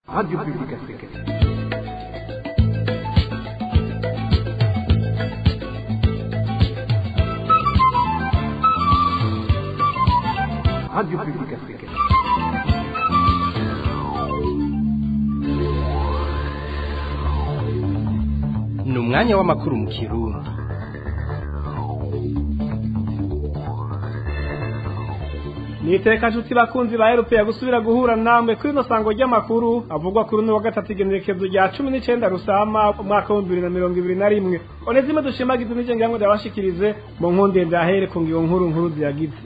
Radio Publique Africaine. Radio Publique Africaine. ni umwanya w'amakuru mu kirundi niteka nshuti bakunzi ba erupe gusubira guhura namwe kuri ino sango ry'amakuru avugwa kuri uno wa gatatu igenekerezo rya cumi n'icenda rusama umwaka w'ibihumbi bibiri na mirongo ibiri na rimwe onezime dushimagize n'ije ngira ngo ndabashikirize mu nkunde ndahere ku ngingo nkuru nkuru ziyagize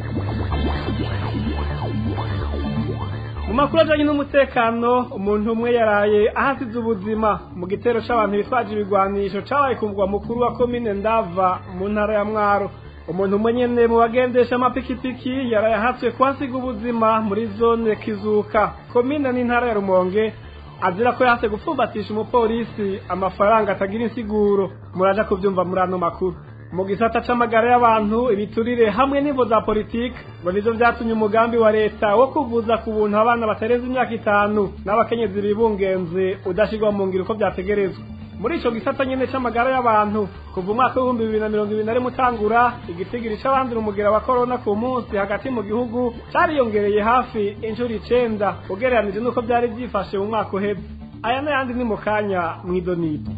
mu makuru ajanye n'umutekano umuntu umwe yaraye ahasize ubuzima mu gitero c'abantu bitwaje ibigwanisho cabaye ku mugwa mukuru wa komine ndava mu ntara ya mwaro umuntu umwe nyene mu bagendesha amapikipiki yaraye ahatswe kuhasiga ubuzima muri zone kizuka komine n'intara ya rumonge azira ko yahase gupfumbatisha umupolisi amafaranga atagira insiguro muraja kuvyumva muri ano makuru mu gisata c'amagara y'abantu ibiturire hamwe n'imvo za politike ngo nivyo vyatumye umugambi wa leta wo kuvuza ku buntu abana batarenze imyaka itanu n'abakenyezi bibungenze udashirwa mu ngiro uko vyategerezwa muri ico gisata nyene c'amagara y'abantu kuva umwaka w'ibihumbi bibiri na mirongo ibiri na rimwe utangura igitigiri c'abandura umugera wa korona ku munsi hagati mu gihugu cariyongereye hafi inshuro icenda ugereranije n'uko vyari vyifashe mu mwaka uheze aya n'ayandi ni mu kanya mw'idonido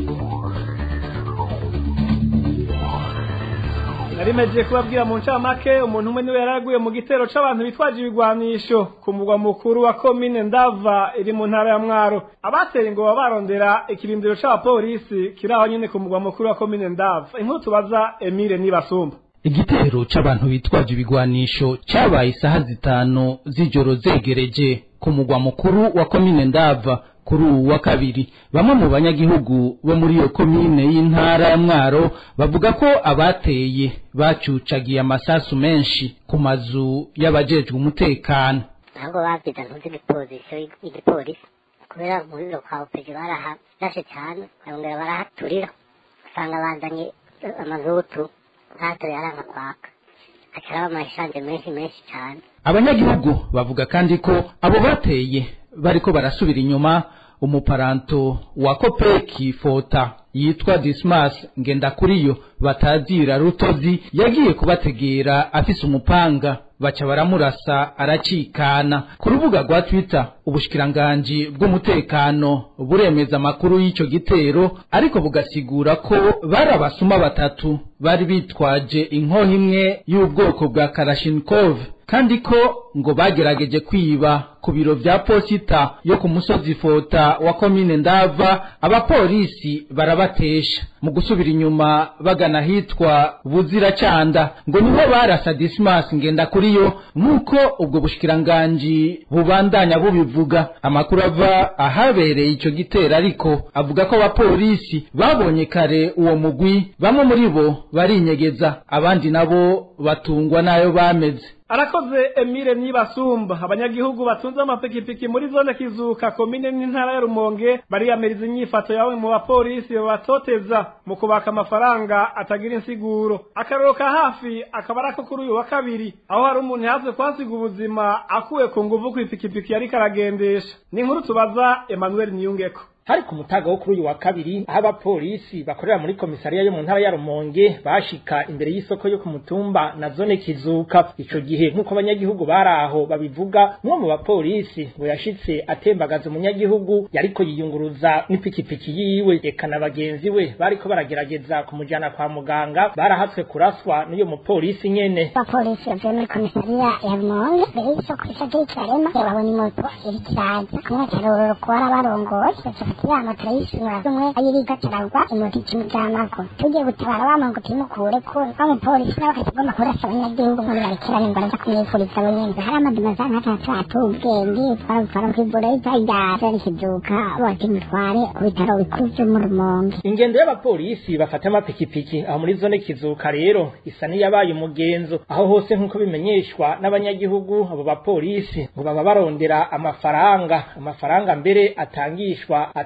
narimeje kubabwira mu ncamake umuntu umwe niwe yaraguye mu gitero c'abantu bitwaje ibigwanisho ku mugwa mukuru wa komine ndava iri mu ntara ya mwaro abateye ngo baba barondera ikirindiro c'abapolisi kiri aho nyene ku mugwa mukuru wa komine ndava inkuru tubaza emile nibasumba igitero c'abantu bitwaje ibigwanisho cabaye isaha zitanu z'ijoro zegereje ku mugwa mukuru wa komine ndava kuri uwu wa kabiri bamwe mu banyagihugu bo muri iyo komine y'intara ya mwaro bavuga ko abateye bacucagiye amasasu menshi ku mazu y'abajejwe umutekano ahubwo babwiza ntuzi igipolisi igipolisi kubera muri lokapeje barahashe cyane barongera barahaturira usanga bazanye amazutu ntatore aranga kwaka hacaraba amashanje menshi menshi cyane abanyagihugu bavuga kandi ko abo bateye bariko barasubira inyuma umuparanto wa kopeki fota yitwa dismas ngendakuriyo batazira rutozi yagiye kubategera afise umupanga baca baramurasa aracikana ku rubuga rwa twitter ubushikiranganji bw'umutekano buremeza amakuru y'ico gitero ariko bugasigura ko bari abasuma batatu bari bitwaje inkoho imwe y'ubwoko bwa karashinikov kandi ko ngo bagerageje kwiba ku biro vya posita yo ku musozi fota wa komine ndava abapolisi barabatesha mu gusubira inyuma bagana hitwa buziracanda ngo niho barasa dismas ngenda kuriyo nk'uko ubwo bushikiranganji bubandanya bubivuga amakuru ava ahabereye ico gitero ariko avuga ko abapolisi babonye kare uwo mugwi bamwe muri bo barinyegeza abandi nabo batungwa n'ayo bameze arakoze emile nibasumba abanyagihugu batunze amapikipiki muri zone kizuka komine n'intara ya rumonge bariyamiriza inyifato yawe mu bapolisi babatoteza mu kubaka amafaranga atagira insiguro akarero ka hafi akaba arako kuri uyu wa kabiri aho hari umuntu yaze kuhasiga ubuzima akuwe ku nguvu kw'ipikipiki yariko aragendesha ni inkuru tubaza emmanuel niyungeko hari ku mutaga wo kuri uyu wa kabiri aho abapolisi bakorera muri komisariya yo mu ntara ya Rumonge bashika imbere y'isoko yo ku mutumba na zone kizuka ico gihe nk'uko abanyagihugu bari aho babivuga umwe mu bapolisi ngo yashitse atembagaza umunyagihugu yariko yiyunguruza n'ipikipiki yiwe eka na bagenzi we bariko baragerageza kumujana kwa muganga barahatswe kuraswa n'uyo mupolisi nyene abapolisi bavuye muri komisariya ya rumonge mbere y'isoko ishagiri kirarema babona imoto iriko iraza kumwe akarorero kuwari abarongoye yama turayishura umwe ayiriga turagwa imoto ikimujamako tugiye gutabara bama ngo timukure ko bamupolisi nawe akatagomba kurasa abanyagihugu ngo barekerane ngo araza kumwifuriza abo nyene hari amadima za nkatatu atubwenge twarabutwara kw'ivuriro ryari rikizuka bose mutware ku bitaro bikuru vyo mu rumonge ingendo y'abapolisi bafata amapikipiki aho muri zone kizuka rero isa n'iyabaye umugenzo aho hose nk'uko bimenyeshwa n'abanyagihugu abo bapolisi ngo baba barondera amafaranga amafaranga mbere atangishwa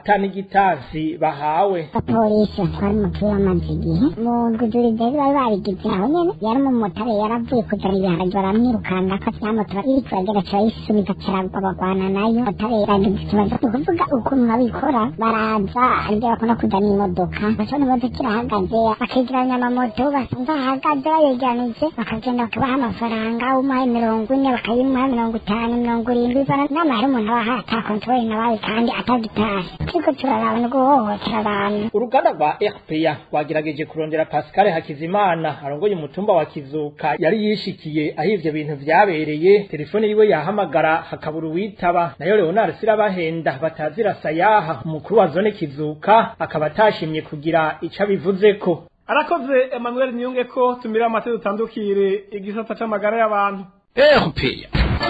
ata n'igitansi bahawe abapolisi batwara umupira w'amazi igihe mu ndwi zari bari babigize aho nyene yari umumotari yaravuye kuzana ibiharage baramwirukanga ko vya moto iri kuragera turayisubiza caragwa bagwana nayo motari yagize ikibazo ni ukuvuga ukuntu babikora baraza aribyo bakunda kuzana imodoka bashobora imodoka irahagaze bakegeranya amamoto basanze ahagaze bayegeranije bakagenda bakabaha amafaranga umuhaye mirongo ine bakayimuha mirongo itanu mirongo irindwi bivana nama hari umuntu abaha ata kontrole nabaye kandi atagitari turiko turaraba no guhohotera abantu uruganda rwa rpa rwagerageje kurondera pascal hakizimana arongoye umutumba wa kizuka yari yishikiye aho ivyo bintu vyabereye telefone yiwe yahamagara hakabura uwitaba nayo leonard sirabahenda batazira sayaha umukuru wa zone kizuka akaba atashimye kugira ico abivuzeko arakoze emmanuel niyunge ko tumira amate dutandukire igisata c'amagara y'abantu erupeya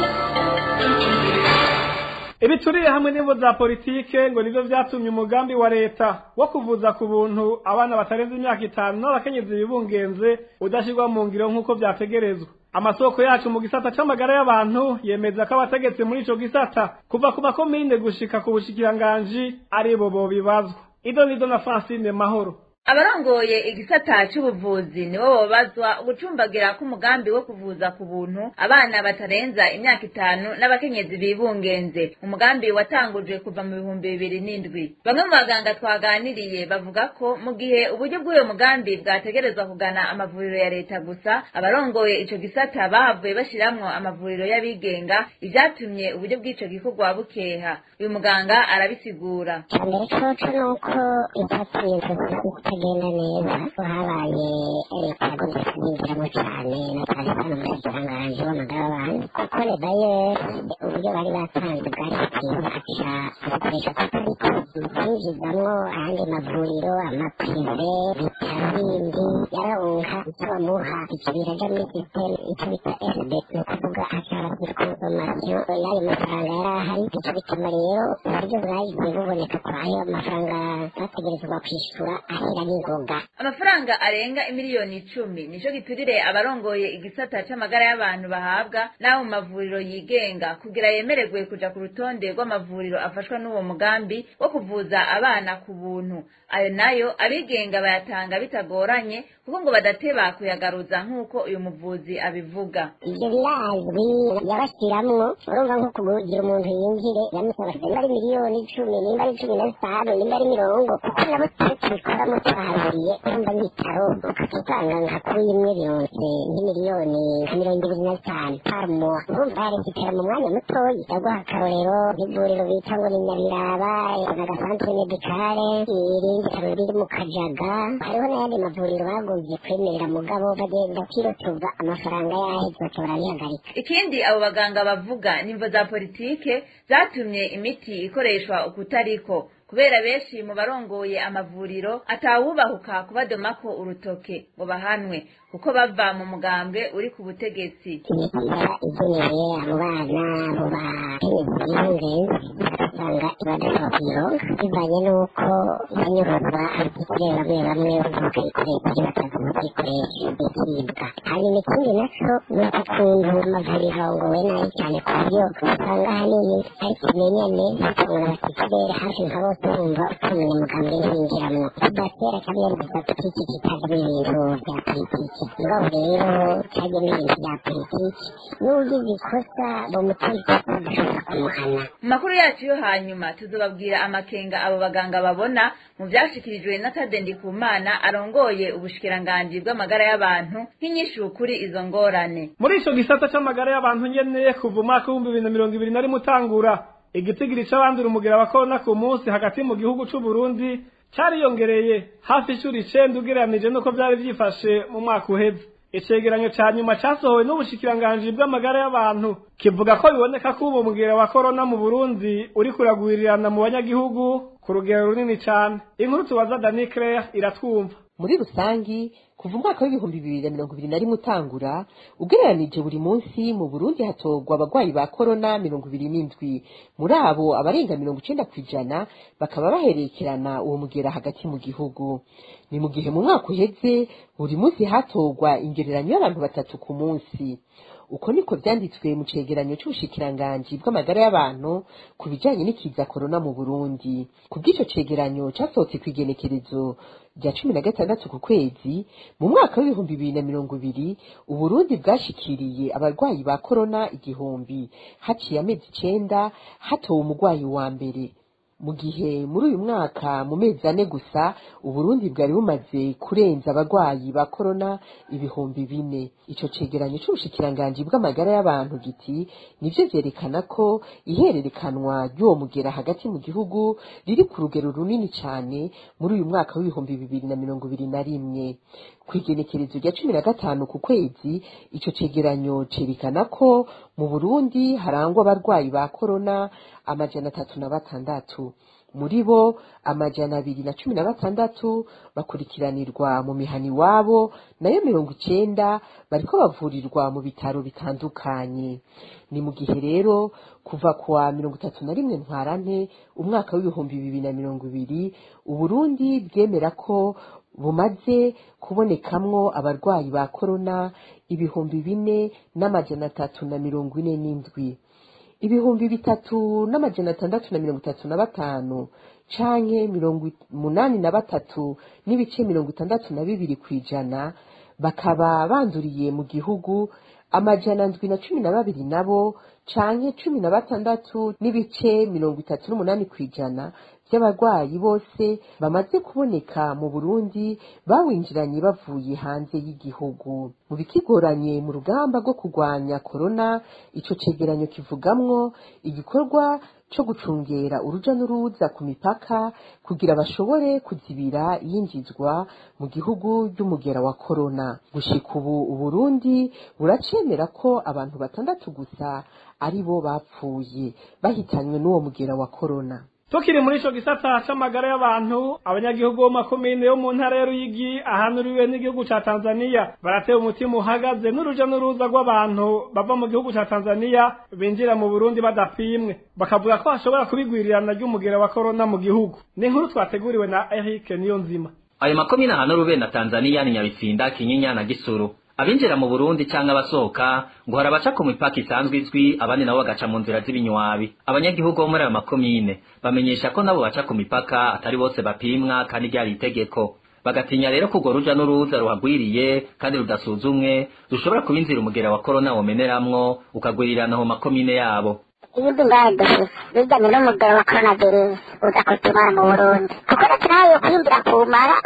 ibituriye hamwe n'imvo za politike ngo nivyo vyatumye umugambi wa leta wo kuvuza ku buntu abana batarenze imyaka itanu n'abakenyezi bibungenze udashirwa mu ngiro nk'uko vyategerezwa amasoko yacu mu gisata c'amagara y'abantu yemeza ko abategetsi muri ico gisata kuva ku makomine gushika ku bushikiranganji aribo bobibazwa ido nido na francine mahoro abarongoye igisata c'ubuvuzi nibo bobazwa ugucumbagira k'umugambi wo kuvuza ku buntu abana batarenza imyaka itanu n'abakenyezi bibungenze umugambi watangujwe kuva mu bihumbi bibiri n'indwi bamwe mu baganga twaganiriye bavuga ko mu gihe uburyo bw'uyo mugambi bwategerezwa kugana amavuriro ya leta gusa abarongoye ico gisata bahavuye bashiramwo amavuriro y'abigenga ivyatumye uburyo bw'ico gikorwa bukeha uyu muganga arabisigura mbere coco nuko itatumye kutagenda neza ko habaye leta yagomba kubinjiramo cane na cane cane muri kirangaje w'amagara y'abantu kuko leta yo uburyo bari batanze bwari bwiza aca abukoresha kutariko kwinjizamwo ayandi mavuriro amaprive bitaro bindi yarawunka bamuha ivyo biraja muri systeme ico bita sb ni ukuvuga ashobora kwikonsomatio y'ayo mafaranga yari ahari ico bituma rero uburyo bwagiye buboneka kwa ayo mafaranga bategerezwa kwishura ahera n'ingoga amafaranga arenga imiliyoni icumi nico giturire abarongoye igisata c'amagara y'abantu bahabwa n'abo mu mavuriro yigenga kugira yemererwe kuja ku rutonde rw'amavuriro afashwa n'uwo mugambi wo kuvuza abana ku buntu ayo nayo abigenga bayatanga bitagoranye kuko ngo badateba kuyagaruza nk'uko uyu muvuzi abivuga ivyo birazwi yabashiramwo urumva nko kugira umuntu yinjire yamusaba nimba ari miliyoni icumi nimba ari cumi na zitanu nimba ari mirongo kuko nabo turi tubikoramo twaharuriye urumva nk'ibitaro ukatutanga nka kuri imwe bironse nk'imiliyoni nka mirongo ibiri na zitanu parmo urumva yarekitera mu mwanya mutoyi yaguha akarorero nk'ivuriro bita ngo ni nyabiraba n'agasantere medikale irindi taro riri mu kajaga hariho n'ayandi mavuriro bagombye kwemerera mugabo bagenda kwirotuza amafaranga yaheze baca barabihagarika ikindi abo baganga bavuga nimvo za politike zatumye imiti ikoreshwa ukutariko kubera benshi mu barongoye amavuriro atawubahuka kubadomako urutoke ngo bahanwe kuko bava mu mugambwe uri ku butegetsi imipira igenewe abo bana abo bakenyezi b'ingenzi ugasanga ibadashobora kuyironka bivanye n'uko banyuruzwa abakikire bamwe bamwe bakayikoresha batazi kuyikoresha bikibwa hanyuma ikindi naco ni uko ukuntu amavuriro arongowe nabi cyane ku buryo usanga ahanini ari ikimenyane bakabona abakikirere hafi nka bose bumva ukuntu umugambi ntibinjiramwo kidatera cyangwa politiki kitajamo ibintu bya politiki mugabo rero cyajyamo ibintu bya politiki n'ugize ikosa bamutera ikosa bashobora kumuhana mu makuru yacu yo hanyuma tuzobabwira amakenga abo baganga babona mu vyashikirijwe na Tade Ndikumana arongoye ubushikiranganji bw'amagara y'abantu nk'inyishu kuri izo ngorane muri ico gisata c'amagara y'abantu nyene kuva umwaka w'ibihumbi bibiri na mirongo ibiri na rimwe utangura igitigiri c'abandura umugera wa korona ku munsi hagati mu gihugu c'uburundi cariyongereye hafi ishuri icenda ugereranije n'uko vyari vyifashe mu mwaka uheze icegeranyo ca nyuma casohowe n'ubushikiranganji bw'amagara y'abantu kivuga ko biboneka ko ubu mugera wa korona mu burundi uri kuragwirirana mu banyagihugu ku rugero runini cane inkuru tubaza dani claire iratwumva muri rusangi kuva umwaka w'ibihumbi bibiri na mirongo ibiri na rimwe utangura ugereranije buri munsi mu burundi hatorwa abagwayi ba korona mirongo ibiri n'indwi muri abo abarenga mirongo icenda ku ijana bakaba baherekerana uwo mugera hagati mu gihugu ni mu gihe mu mwaka uheze buri munsi hatorwa ingereranyo y'abantu batatu ku munsi uko niko vyanditswe mu cegeranyo c'ubushikiranganji bw'amagara y'abantu ku bijanye n'ikiza korona mu burundi ku bw'ico cegeranyo casohotse kw'igenekerezo rya cumi na gatandatu ku kwezi mu mwaka w'ibihumbi bibiri na mirongo ibiri uburundi bwashikiriye abarwayi ba korona igihumbi haciye amezi icenda hatowe umurwayi wa mbere mu gihe muri uyu mwaka mu mezi ane gusa uburundi bwari bumaze kurenza abarwayi ba korona ibihumbi bine ico cegeranyo c'ubushikiranganji bw'amagara y'abantu giti nivyo vyerekana ko ihererekanwa ry'uwo mugera hagati mu gihugu riri ku rugero runini cane muri uyu mwaka w'ibihumbi bibiri na mirongo ibiri na rimwe kw'igenekerezo rya cumi na gatanu ku kwezi ico cegeranyo cerekana ko mu burundi harangwa abarwayi ba korona amajana atatu na batandatu muri bo amajana abiri na cumi na batandatu bakurikiranirwa mu mihani iwabo nayo mirongo icenda bariko bavurirwa mu bitaro bitandukanye ni mu gihe rero kuva kuwa mirongo itatu na rimwe ntwarante umwaka w'ibihumbi bibiri na mirongo ibiri uburundi bwemera ko bumaze kubonekamwo abarwayi ba korona ibihumbi bine n'amajana atatu na mirongo ine n'indwi ibihumbi bitatu n'amajana atandatu na mirongo itatu na batanu canke mirongo umunani na batatu n'ibice mirongo itandatu na bibiri kw'ijana bakaba banduriye mu gihugu amajana ndwi na cumi na babiri nabo canke cumi na batandatu n'ibice mirongo itatu n'umunani kw'ijana by'abarwayi bose bamaze kuboneka mu burundi bawinjiranye bavuye hanze y'igihugu mu bikigoranye mu rugamba rwo kurwanya korona ico cegeranyo kivugamwo igikorwa co gucungera uruja n'uruza ku mipaka kugira bashobore kuzibira iyinjizwa mu gihugu ry'umugera wa korona gushika ubu uburundi buracemera ko abantu batandatu gusa ari bo bapfuye bahitanywe n'uwo mugera wa korona tukiri muri ico gisata c'amagara y'abantu abanyagihugu bo makomine yo mu ntara ya Ruyigi ahanuriwe n'igihugu ca Tanzania baratewe umutima uhagaze n'uruja n'uruza rw'abantu bava mu gihugu ca Tanzania binjira mu Burundi badapimwe bakavuga ko hashobora kubigwirirana ry'umugera wa corona mu gihugu ni inkuru twateguriwe na Eric Niyonzima ayo makomine ahanuriwe na Tanzania ni Nyabitsinda Kinyinya na Gisuru abinjira mu Burundi canke abasohoka ngo harabaca ku mipaka isanzwe izwi abandi nabo bagaca mu nzira z'ibinywabi abanyagihugu bo muri ayo makomine bamenyesha ko nabo baca ku mipaka atari bose bapimwa kandi ryari itegeko bagatinya rero ko urwo ruja n'uruza ruhagwiriye kandi rudasuzumwe rushobora kuba inzira umugera wa korona womeneramwo ukagwirirana mu makomine yabo ibihugu ngahe dufise bijanye n'umugero wa coronavirus uza kutumara mu burundi kuko leta nayo kwinjira kumara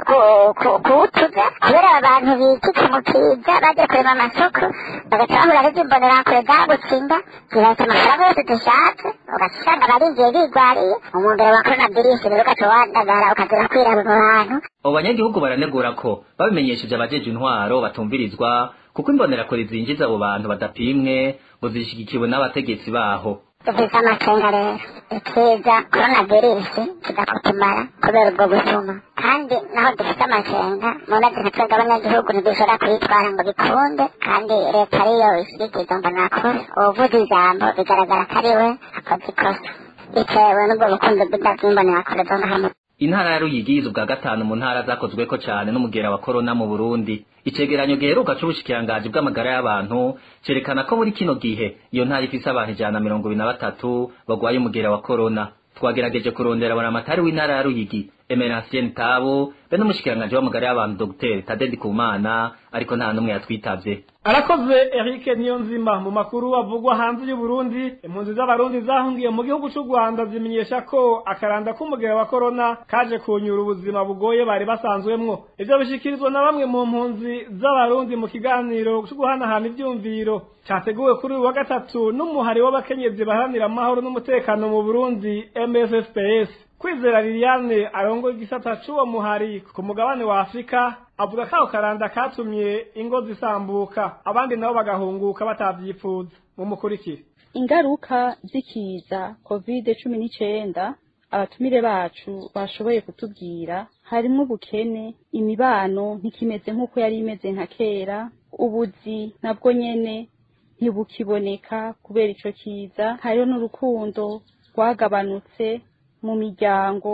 kuwutuza kubera abantu bikika mu kiza baje kurema amasoko bagaca bahura n'izimbonerakure zagutsinda zirahita amafaranga yose dushatse ugasanga barinjiye bigwariye umugero wa coronavirus rero ugaca wandagara ukazira kwira mu bantu abo banyagihugu baranegura ko babimenyesheje abajeje intwaro batumvirizwa kuko imbonerakure zinjiza abo bantu badapimwe ngo zishigikiwe n'abategetsi baho dufise amakenga rero ikiza coronavirus kidakutumara kubera ubwo busuma kandi naho dufite amakenga munazi nka twebwe abanyagihugu ntidushobora kuyitwara ngo bikunde kandi leta ariyo ishyigikiza mbonakure uwuvuze ijambo bigaragara ko ari we akoze ikosa bitewe n'ubwo bukunzi bw'imbonerakure zo ngaha intara ya Ruyigi yize ubwa gatanu mu ntara zakozweko cane n'umugera wa korona mu Burundi icegeranyo giheruka c'ubushikiranganji bw'amagara y'abantu cerekana ko muri kino gihe iyo ntara ifise abantu ijana na mirongo ibiri na batatu bagwaye umugera wa korona twagerageje kurondera buramatari w'intara ya Ruyigi Emeration Tabo be n'umushikiranganji w'amagara y'abantu Dr Tadedi Kumana ariko nta numwe yatwitavye arakoze Eric Niyonzima mu makuru avugwa hanze y'u Burundi impunzi z'abarundi zahungiye mu gihugu c'u Rwanda zimenyesha ko akaranda k'umugera wa corona kaje kunyura ubuzima bugoye bari basanzwemwo ivyo bishikirizwa na bamwe mu mpunzi z'abarundi mu kiganiro cyo guhanahana ivyumviro cyateguwe kuri uyu wa gatatu n'umuhari w'abakenyezi baharanira amahoro n'umutekano mu Burundi MSFPS kwizera Liliane arongoye igisata c'uwo muhari ku mugabane wa Afrika avuga ko ako karanda katumye ingo zisambuka abandi nabo bagahunguka batavyipfuza mumukurikire ingaruka zikiza covid cumi n'icenda abatumire bacu bashoboye kutubwira harimwo ubukene imibano ntikimeze nk'uko yari imeze nka kera ubuzi nabwo nyene ntibukiboneka kubera ico kiza hariho n'urukundo rwagabanutse mu miryango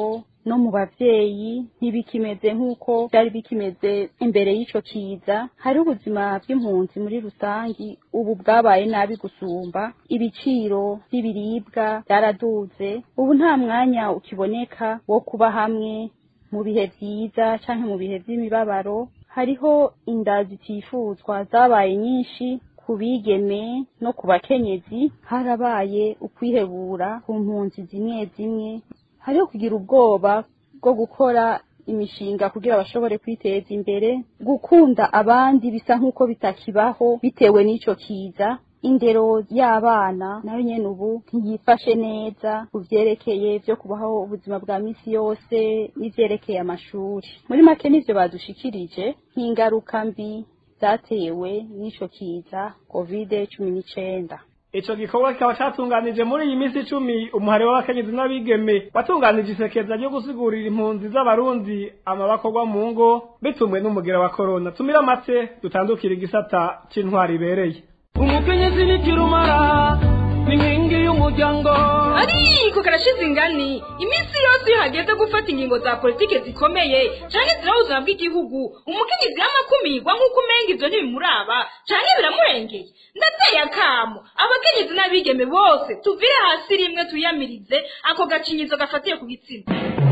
no mu bavyeyi ntibikimeze nk'uko byari bikimeze imbere y'ico kiza hari ubuzima bw'impunzi muri rusangi ubu bwabaye nabi gusumba ibiciro by'ibiribwa byaraduze ubu nta mwanya ukiboneka wo kuba hamwe mu bihe vyiza canke mu bihe vy'imibabaro hariho inda zitifuzwa zabaye nyinshi ku bigeme no ku bakenyezi harabaye ukwihebura ku mpunzi zimwe zimwe hariho kugira ubwoba bwo gukora imishinga kugira bashobore kwiteza imbere gukunda abandi bisa nk'uko bitakibaho bitewe n'ico kiza indero y'abana nayo nyene ubu ntiyifashe neza ku vyerekeye vyo kubaho ubuzima bwa misi yose n'ivyerekeye amashuri muri make nivyo badushikirije nk'ingaruka mbi zatewe n'ico kiza kovide cumi n'icenda ico gikorwa kikaba catunganije muri iyi minsi icumi umuhari w'abakenyezi n'abigeme watunganije isekeza ryo gusigurira impunzi z'abarundi amabakorwa mu ngo bitumwe n'umugera wa korona tumira amate dutandukira igisata c'intwari ibereye umukenyezi ni kirumara ni nkingi y'umuryango ariko karashize ingani iminsi yose iyo hageze gufata ingingo za politike zikomeye canke ziraho ubuzima bw'igihugu umukenyezi yamakumirwa nk'uko umenga ivyo ntibimuraba canke biramurengeye ndateye akamo abakenyezi n'abigeme bose tuvire hasi rimwe tuyamirize ako gacinyizo gafatiye ku gitsina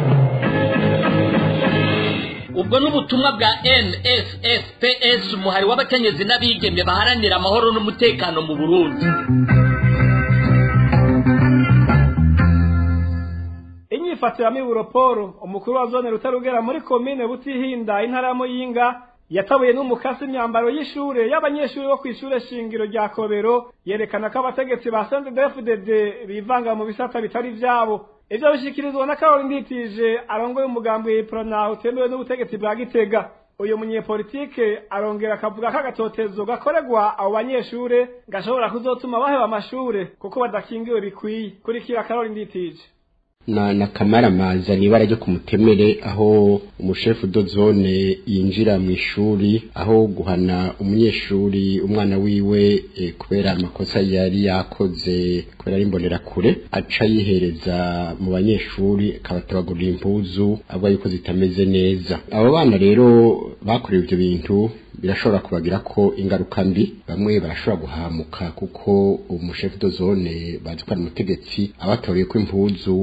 ubwo n'ubutumwa bwa nsfps umuhari w'abakenyezi n'abigeme baharanira amahoro n'umutekano mu burundi inyifatiro ya miburoporo umukuru wa zone rutarugera muri komine butihinda intara ya muyinga yatabuye n'umukasi imyambaro y'ishure y'abanyeshuri bo kw'ishure shingiro rya kobero yerekana ko abategetsi ba sndfdd bivanga mu bisata bitari vyabo ivyo bishikirizwa na karoli nditije arongoye umugambi w'iprona utemewe n'ubutegetsi bwa gitega uyu munyepolitike arongera akavuga ko agatotezo gakorerwa abo banyeshure gashobora kuzotuma baheba amashure kuko badakingiwe bikwiye kurikira karoli nditije na na kamaramaza ni ibara ryo kumutemere aho umushefu dozone yinjira mu ishuri aho guhana umunyeshuri umwana wiwe e, kubera amakosa yari yakoze kubera ari imbonera kure aca yihereza mu banyeshuri akabatabagurira impuzu avuga yuko zitameze neza abo bana rero bakorewe ibyo bintu birashobora kubagira ko ingaruka mbi bamwe barashobora guhamuka kuko umushefu dozone bazi ko ari umutegetsi abatoreye ko impuzu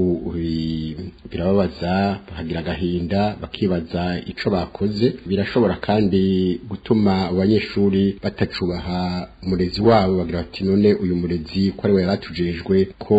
birababaza bakagira agahinda bakibaza ico bakoze birashobora kandi gutuma abanyeshuri batacubaha umurezi wabo bagira bati none uyu murezi ko ari we yaratujejwe ko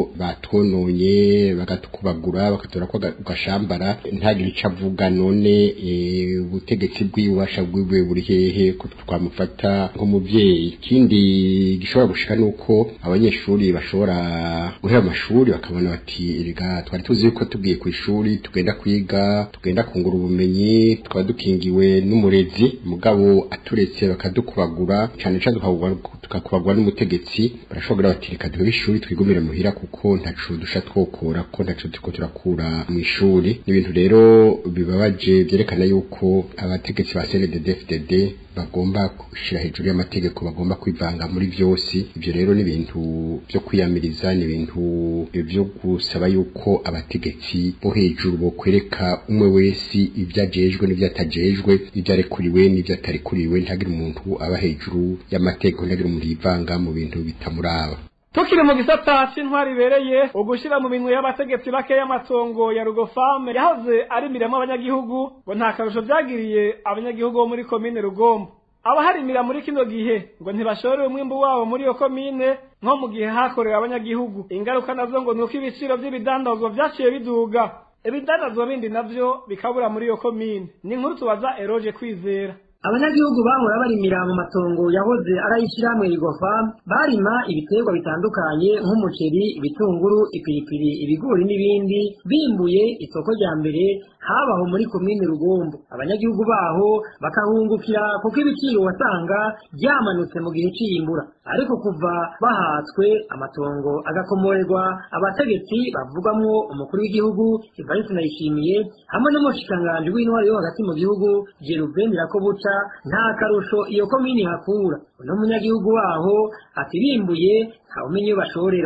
batwononye bagatukubagura bakatora ko gashambara ntagire ico avuga none ubutegetsi bw'ububasha bwiwe buri hehe ko twamufata nk'umuvyeyi ikindi gishobora gushika nuko abanyeshuri bashobora guhera amashuri bakabona bati erega twari tuzi yuko tugiye ku ishuri tugenda kwiga tugenda kungura ubumenyi tukaba dukingiwe n'umurezi mugabo aturetse bakadukubagura cyane cyane tukakubagwa n'umutegetsi barashobora bati reka duhe ishuri twigumire muhira kuko ntacu dusha twokora kuko ntacu turiko turakura mu ishuri ni ibintu rero bibabaje byerekana yuko abategetsi ba CNDD-FDD bagomba gushira hejuru y'amategeko bagomba kwivanga muri byose ibyo rero ni ibintu byo kwiyamiriza ni ibintu byo gusaba yuko abategetsi bo hejuru bo kwereka umwe wese ibyo ajejwe n'ibyo atajejwe ibyo arekuriwe n'ibyo atarekuriwe ntagire umuntu aba hejuru y'amategeko ntagire umuntu yivanga mu bintu bitamuraba tukiri mu gisata c'intwari ibereye ugushira mu minwe y'abategetsi bake y'amatongo ya rugofame yahoze arimiramo abanyagihugu ngo nta karusho vyagiriye abanyagihugu bo muri komine rugombo abaharimira muri kino gihe ngo ntibashorere umwimbu wabo muri iyo komine nko mu gihe hakorewe abanyagihugu ingaruka nazo ngo nuko ibiciro vy'ibidandazwa vyaciye biduga ibidandazwa bindi navyo bikabura muri iyo komine ni inkuru tubaza eroje kwizera abanyagihugu bahora barimira mu matongo yahoze arayishyirahamwe rigofa barima ibiterwa bitandukanye nk'umuceri ibitunguru ipiripiri ibigori n'ibindi bimbuye isoko rya mbere habaho muri komine rugombo abanyagihugu baho bakahungukira kuko ibiciro wasanga byamanutse mu gihe cy'iyimbura ariko kuva bahatswe amatongo agakomorerwa abategetsi bavugwamwo umukuru w'igihugu Evariste Ndayishimiye hamwe n'umushikiranganji w'intwari yo hagati mu gihugu Jerubeni Rakobuca nta karusho iyo komini hakura uno munyagihugu waho ati bimbuye ntawumenye iyo bashorera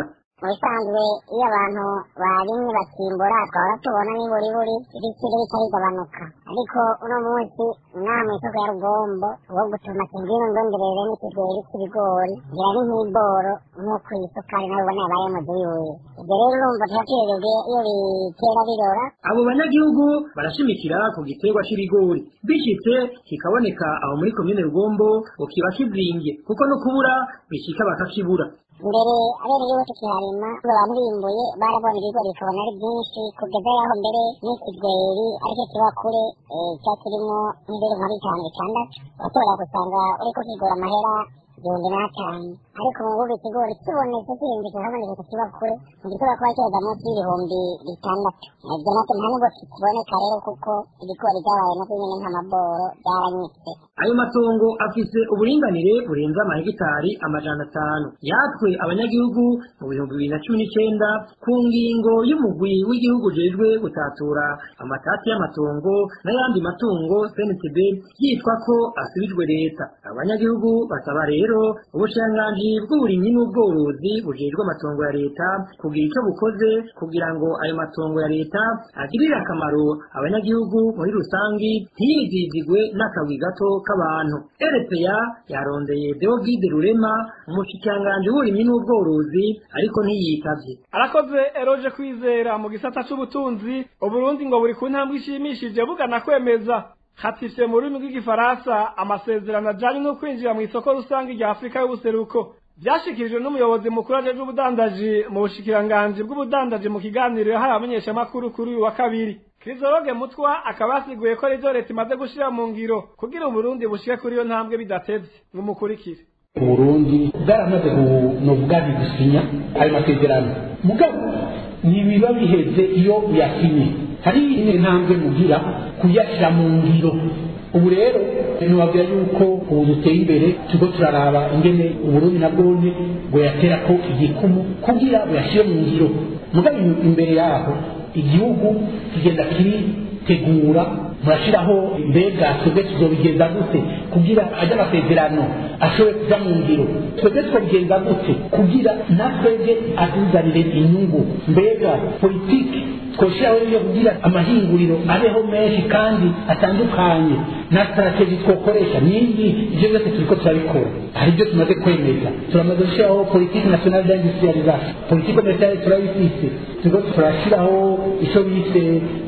mu bisanzwe iyo abantu barimye bakimbura twahora tubona n'iburiburi ibiciro bitarigabanuka ariko uno munsi nta mu isoko ya rugombo wo gutuma kingwino ndongerere n'ikigori cy'ibigori ngira ni nk'iboro nk'uko iyi sukari nayo ubona yabaye mu gihugu ibyo rero urumva turatwererwe iyo bitera birora abo banyagihugu barashimikira ku giterwa c'ibigori bishitse kikaboneka aho muri komine rugombo ngo kiba kizimbye kuko no kubura bishika bakakibura mbere abenegihugu tukiharima abantu bimbuye barabona ibigori bikabona ari byinshi kugeza yaho mbere n'ikigweri aricyo kiba kure cya kirimo nk'ibiro nka bitanu bitandatu ushobora gusanga uriko kigura amahera igihumbi n'atanu ariko mu bubi ikigori kibonetse kirimbitse habonetse kikiba kure ntigishobora kuba cyeza munsi y'ibihumbi bitandatu ibyo nacyo nta nubwo kikiboneka rero kuko ibigori byabaye navyo nyene nk'amaboro byaranyitse ayo matongo afise uburinganire burenze amahegitari amajana atanu yatwe abanyagihugu mu bihumbi bibiri na cumi n'icenda ku ngingo y'umugwi w'igihugu ujejwe gutatura amatati y'amatongo n'ayandi matungo cntb yitwa ko asubijwe leta abanyagihugu basaba rero ubushikiranganji bw'uburimyi n'ubworozi bujejwe amatongo ya leta kugira icyo bukoze kugira ngo ayo matongo ya leta agirire akamaro abanyagihugu muri rusangi ntiyizizigwe n'akagwi gato k'abantu rpa yarondeye deogide rurema umushikiranganji w'uburimyi n'ubworozi ariko ntiyitavye arakoze eroje kwizera mu gisata c'ubutunzi uburundi ngo buri ku ntambwe ishimishije bugana kwemeza hatifye mu rurimi rw'igifaransa amasezerano ajanye no kwinjira mu isoko rusange rya afurika y'ubuseruko vyashikirijwe n'umuyobozi mukuru ajejwe ubudandaji mu bushikiranganji bw'ubudandaji mu kiganiro yahaye abamenyeshamakuru kuri uyu wa kabiri Krizoroge Mutwa akaba yasiguye ko rivyo leta imaze gushira mu ngiro kugira Uburundi bushike kuri iyo ntambwe bidatevye ngumukurikire Uburundi bwaramaze kunovuga gusinya ayo masezerano mugabo ntibiba biheze iyo uyasinye hari indi ntambwe mugira kuyashyira mu ngiro ubu rero ntiwabwira yuko ubu duteye imbere turiko turaraba ingene uburundi na bwone buyatera ko igikumu kugira buyashyire mu ngiro mugabo imbere yaho igihugu kigenda kiritegura murashiraho mbega twebwe tuzobigenza gute kugira ajya amasezerano ashobore kuja mu ngiro twebwe twobigenza gute kugira natwebwe atuzanire inyungu mbega politiki twoshiraho yo kugira amahinguriro abeho menshi kandi atandukanye na strategy twokoresha nindi ivyo byose turiko turabikora hari ibyo tumaze kwemeza turamaze gushiraho politiki nationale d'industrialisation politiki commerciale turayifise turiko turashiraho ico bise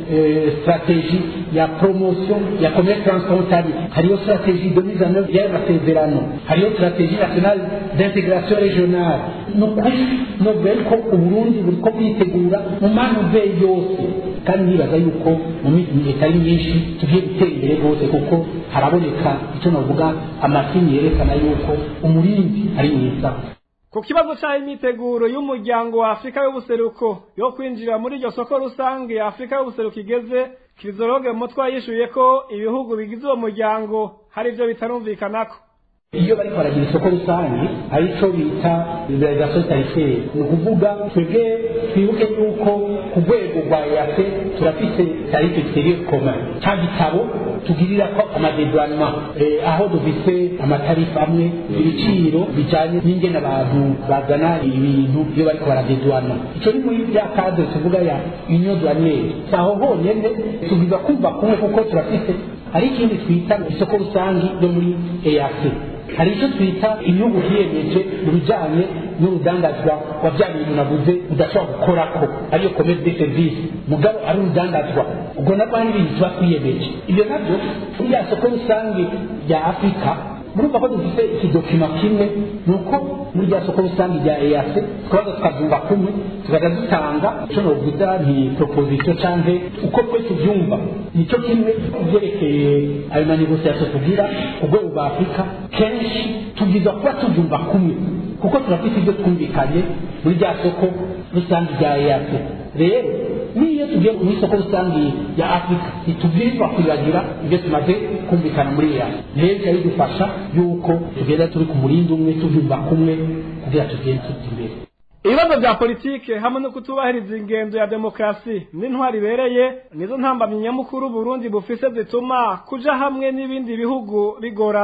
strategie ya promotion ya commerce transfrontalier hariyo strategie de mise en œuvre y'ayo masezerano hariyo strategie nationale d'intégration régionale ni ukuri novuga yuko uburundi buriko bwitegura mu manuve yose kandi nibaza yuko mu minsi itari myinshi tugiye gutera imbere rwose kuko haraboneka icyo navuga amasinyi yerekana yuko umurindi ari mwiza ku kibazo cy'aho imyiteguro y'umuryango wa afurika y'ubuseruko yo kwinjira muri iryo soko rusange ya afurika y'ubuseruko igeze kirizoroge mutwa yishuye ko ibihugu bigize uwo muryango hari ibyo bitarumvikanako iyo bariko baragira isoko rusange hari ico bita liberalisation tarifaire ni ukuvuga twebwe twibuke yuko ku rwego rwa eac turafise tarife exterieur commun ca gitabo tugirira ko amadedouanement aho dufise amatarifa amwe ibiciro bijanye n'ingene abantu bazana ibintu iyo bariko baradedouana ico ni muri bya cadre tuvuga ya union douanière saho honyene tubwiza kumva kumwe kuko turafise hari ikindi twita isoko rusange ryo muri eac hari icyo twita inyungu hiyemeje mu bijyanye n'urudandazwa wa bya bintu navuze udashobora gukorako ariyo commerce de service mugabo ari urudandazwa ubwo nabwo hari ibintu tuba twiyemeje ibyo nabyo muri ya soko rusange rya afurika murumva ko dufite ikidokima kimwe ni uko muri rya soko rusange rya eac tukabaza tukabyumva kumwe tukaza dutanga icyo novuga nti proposition canke uko twe tubyumva nicyo kimwe kubyerekeye ayo manegosiasiyo tugira ku rwego rwa afurika kenshi tubwiza kuba tubyumva kumwe kuko turafite ibyo twumvikanye muri rya soko rusange rya eac rero n'iyo tugiye mu isoko rusange ya afurika ntitubwirizwa kwibagira ibyo tumaze kumvikana muri eac rero biba bidufasha yuko tugenda turi ku murindi umwe tubyumva kumwe kugira tugende tujya imbere ibibazo bya politike hamwe no kutubahiriza ingendo ya demokarasi n'intwari ibereye nizo ntambamyi nyamukuru Burundi bufise zituma kuja hamwe n'ibindi bihugu bigorana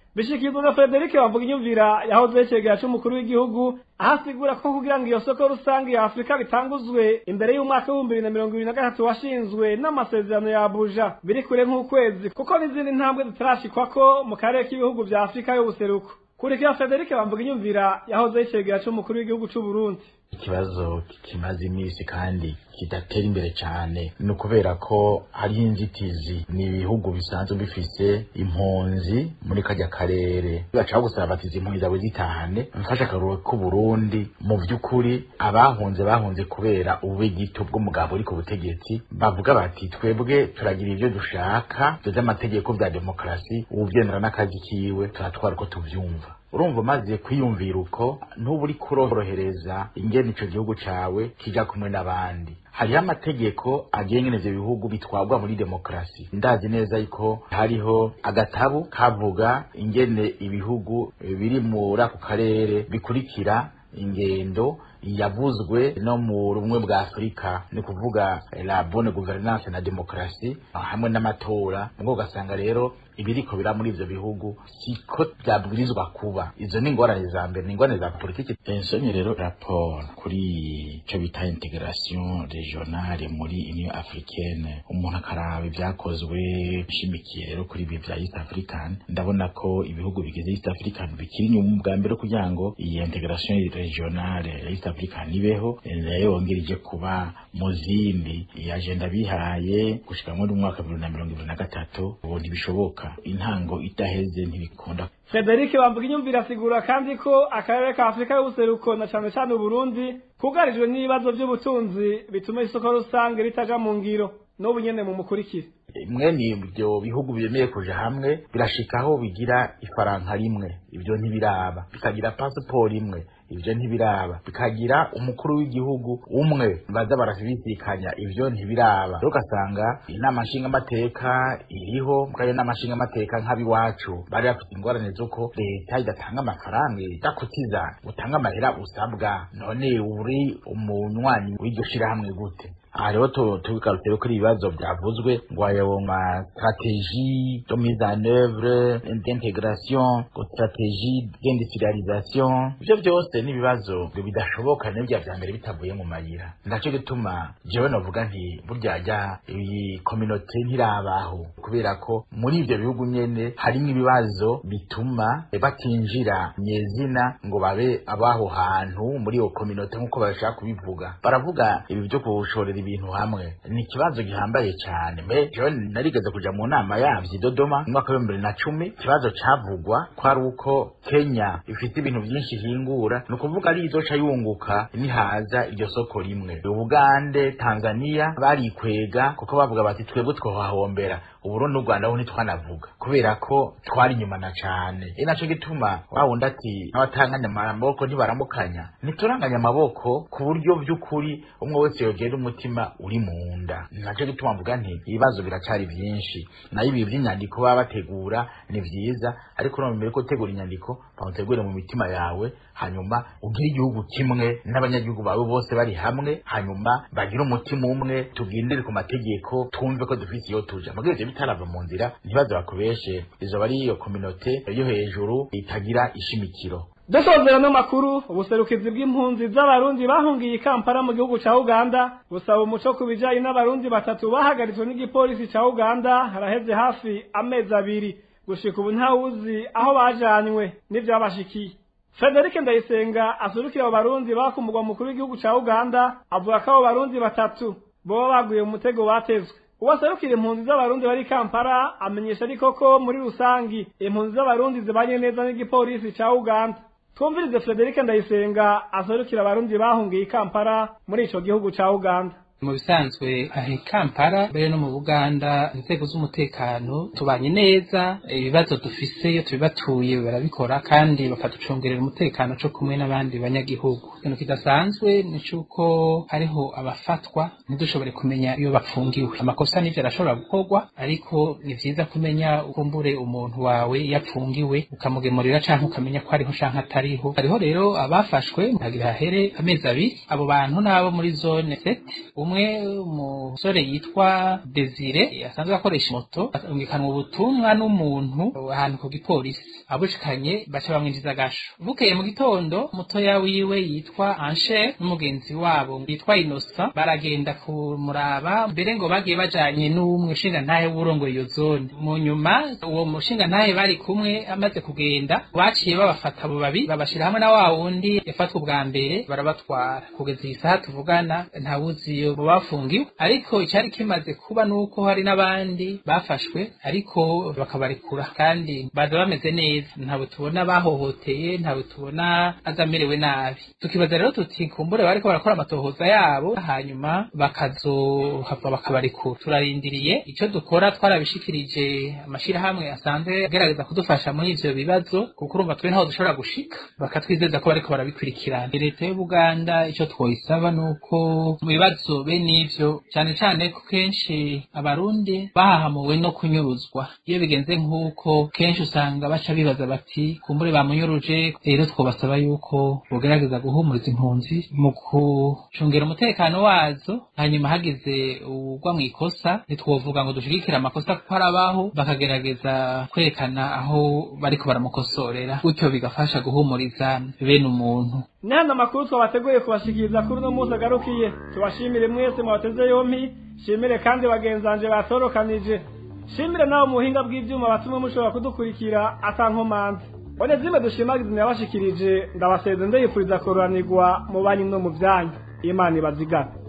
bishikirizwa na Frederic bavuga inyumvira yahoze yecegera c'umukuru w'igihugu aho asigura ko kugira ngo iyo soko rusange ya Afurika bitanguzwe imbere y'umwaka w'ibihumbi bibiri na mirongo ibiri na gatatu washinzwe n'amasezerano ya Abuja biri kure nk'ukwezi kuko n'izindi ntambwe zitarashikwako mu karere k'ibihugu vya Afurika y'ubuseruko kurikira Frederic bamvuga inyumvira yahoze yecegera c'umukuru w'igihugu c'u Burundi ikibazo kimaze iminsi kandi kidatera imbere cyane ni ukubera ko hariho inzitizi ni ibihugu bisanzwe bifise impunzi muri kajya karere bashaka gusaba bati izi mpunzi zawe zitahane mfashe akaruru k'uburundi mu by'ukuri abahunze bahunze kubera ubugito bw'umugabo uri ku butegetsi bavuga bati twebwe turagira ibyo dushaka tuzi amategeko bya demokarasi uwubyemera n'akazi kiwe turatwara uko tuvyumva urumva umaze kwiyumvira uko ntuba uri kurorohereza ingene ico gihugu cawe kija kumwe n'abandi hariho amategeko agenga ivyo bihugu bitwagwa muri demokarasi ndazi neza yuko hariho agatabu kavuga ingene ibihugu biri muri ako karere bikurikira ingendo yavuzwe no mu rumwe bwa afurika ni kuvuga la bonne gouvernance na demokarasi hamwe n'amatora ngo ugasanga rero ibiriko bira muri ivyo bihugu siko byabwirizwa kuba izo ni ingorane za mbere ni ingorane za politiki ensonye rero rapport kuri ico bita integration regionale muri union africaine umuntu akaraba ibyakozwe nshimikiye rero kuri ibi vya east african ndabona ko ibihugu bigize east african bikiri inyuma bwa mbere kugira ngo iyi integration regionale ya east african ibeho nayo yongereje kuba mu zindi iyi agenda bihaye gushika muri umwaka bibiri na mirongo ibiri na gatatu ubu ntibishoboka intango idaheze ntibikunda Frederic bamvuga inyumvira asigura kandi ko akarere ka Afurika y'ubuseruko na cane cane Burundi kugarijwe n'ibibazo by'ubutunzi bituma isoko rusange ritaja mu ngiro n'ubu nyene mu mukurikire mwene ibyo bihugu bemeye kuja hamwe birashikaho bigira ifaranka rimwe ibyo ntibiraba bikagira pasiporo imwe ibyo ntibiraba bikagira umukuru w'igihugu umwe baza barabisikanya ibyo ntibiraba rero ugasanga inama nshingamateka iriho mwayo nama nshingamateka nk'abiwacu bari bafite ingorane z'uko leta idatanga amafaranga idakutiza utanga amahera usabwa none uri umunywanyi w'iryo shirahamwe gute aha rero tubigarutse kuri ibibazo byavuzwe ngo ayo ma stratégie de mise en œuvre d'intégration ngo stratégie d'industrialisation ivyo byose ni ibibazo bidashoboka n'ibyo vya mbere bitavuye mu mayira ndaco gituma jewe novuga nti burya jya iyi communauté ntirabaho kubera ko muri ivyo bihugu nyene harimo ibibazo bituma batinjira nyezina ngo babe abaho hantu muri iyo communauté nk'uko bashaka kubivuga baravuga ibi vyo kushorera ibintu hamwe ni ikibazo gihambaye cyane me jewe narigeze kuja mu nama yavyo i Dodoma mu mwaka w'ibihumbi bibiri na cumi ikibazo cavugwa ko ari uko Kenya ifite ibintu byinshi ihingura ni ukuvuga ari izoca yunguka nihaza iryo soko rimwe Ugande Tanzania barikwega kuko bavuga bati twebwe twohahombera uburundi n'u rwanda ho ntitwanavuga kubera ko twari inyuma na cane e naco gituma wawundi ati abatanganya amaboko ntibaramukanya ntituranganya amaboko ku buryo by'ukuri umwe wese yogera umutima uri mu nda naco gituma mvuga nti ibibazo biracari vyinshi nayo ibi vy'inyandiko baba bategura ni vyiza ariko no mbere ko utegura inyandiko bawutegure mu mitima yawe hanyuma ugire igihugu kimwe n'abanyagihugu bawe bose bari hamwe hanyuma bagire umutima umwe tugendere ku mategeko twumve ko dufise iyo tuja mugabo ivyo bitarava mu nzira ntibaze bakubeshe izoba ari iyo kominote yo hejuru itagira ishimikiro dusozera no makuru ubuserukizi bw'impunzi z'abarundi bahungiye i kampala mu gihugu ca uganda busaba umuco ku bijanye n'abarundi batatu bahagaritswe n'igipolisi ca uganda haraheze hafi amezi abiri gushika ubu ntawuzi aho bajanywe n'ivyabashikiye Frederic Ndayisenga asurukira abo barundi baba ku mugwa mukuru w'igihugu ca Uganda avuga ko abo barundi batatu boba baguye mu mutego batezwe uwaserukira impunzi z'abarundi bari Kampala amenyesha ariko ko muri rusangi impunzi z'abarundi zibanye neza n'igipolisi ca Uganda twumvirize Frederic Ndayisenga aserukira abarundi bahungiye i Kampala muri ico gihugu ca Uganda mu bisanzwe ahe Kampala mbere no mu Buganda inzego z'umutekano tubanye neza ibibazo dufise iyo tubibatuye barabikora kandi bakaducungerera umutekano co kumwe n'abandi banyagihugu ikintu kidasanzwe ni cuko hariho abafatwa ntidushobore kumenya iyo bapfungiwe amakosa n'ivyo arashobora gukorwa ariko ni vyiza kumenya ukumbure umuntu wawe yapfungiwe ukamugemurira canke ukamenya ko ariho canke atariho hariho rero abafashwe hagira hahere amezi abiri abo bantu n'abo muri zone set umwe umwe umusore yitwa Desire asanzwe akoresha moto atungikanwa ubutumwa n'umuntu ahantu ku gipolisi abushikanye baca bamwinjiza agasho bukeye mu gitondo mutoya wiwe yitwa Anshe n'umugenzi wabo yitwa Innocent baragenda kumuraba mbere ngo bagiye bajanye n'umwe ushinga ntahe w'urongoye iyo zone mu nyuma uwo mushinga ntahe bari kumwe amaze kugenda baciye babafata abo babi babashira hamwe na wa wundi yafatwa ubwa mbere barabatwara kugeza iyi saha tuvugana ntawuzi iyo mu bafungiwe ariko icyari kimaze kuba nuko hari n'abandi bafashwe ariko bakabarekura kandi baza bameze neza ntabwo tubona bahohoteye ntabwo tubona azamerewe nabi tukibaza rero tuti kumbure bariko barakora amatohoza yabo hanyuma bakazohava bakabarekura turarindiriye icyo dukora twarabishikirije amashirahamwe asanzwe agerageza kudufasha muri ivyo bibazo kuko urumva twe ntaho dushobora gushika bakatwizeza ko bariko barabikurikirana leta y'ubuganda icyo twoyisaba ni uko mu bibazo bene ivyo cyane cyane ko kenshi abarundi bahahamuwe no kunyuruzwa iyo bigenze nk'uko kenshi usanga baca bibaza bati kumbure bamunyuruje rero twobasaba yuko bogerageza guhumuriza impunzi mu gucungera umutekano wazo hanyuma hagize ugwa mu ikosa ntitwovuga ngo dushigikire amakosa kuko arabaho bakagerageza kwerekana aho bariko baramukosorera gutyo bigafasha guhumuriza bene umuntu ni hano amakuru twabateguye kubashikiriza kuri uno munsi agarukiye tubashimire mwese mubateze yompi shimire kandi bagenzanje batorokanije shimire nawe mu buhinga bw'ibyuma batumwe mushobora kudukurikira atankomanzi one zimwe dushimagiza yabashikirije ndabaseze ndayifuriza kururanirwa mu banyu no mu byanyu imana ibazigana